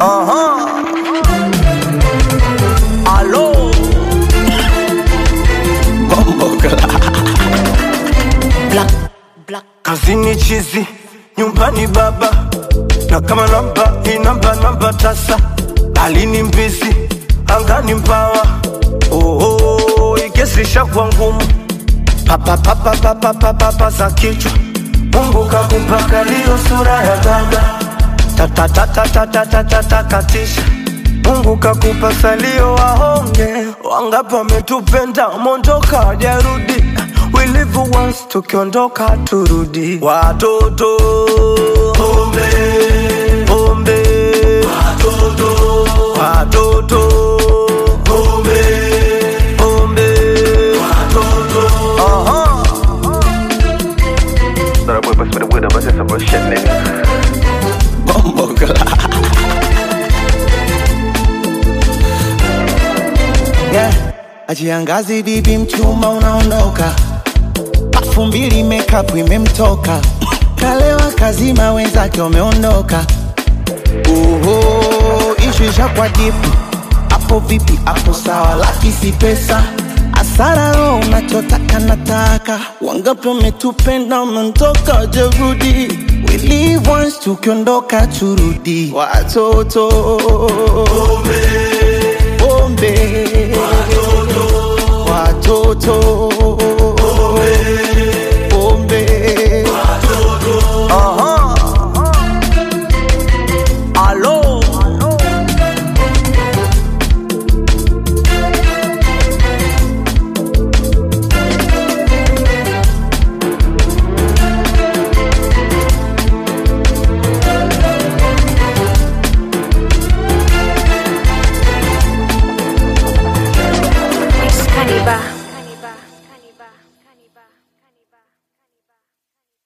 Aha. Alo. Bomboka. Black, black. Kazini chizi, nyumbani baba, na kama namba hii namba namba tasa, alini mbizi, angani mbawa. Oho, ikesisha kwa ngumu, papa papa papa papa papa za kichwa. Mungu kakupaka liyo sura ya baba, tata tata tata tata takatisha. Mungu kakupa salio wahonge, wangapi wametupenda mondoka wajarudi. We live once, tukiondoka turudi. Watoto pombe pombe, watoto watoto pombe pombe, watoto aha. Thought I would bust with a widow, but that's some bullshit, nigga. yeah. Ajiangazi bibi mchuma unaondoka, pafu mbili makeup imemtoka, kalewa kazima wenzake wameondoka. Oho, ishu ishakwa jipu, hapo vipi? Hapo sawa, laki si pesa asara roho unachotaka nataka, wangapi wametupenda wameondoka, jerudi We live once, tukiondoka turudi, watoto pombe watoto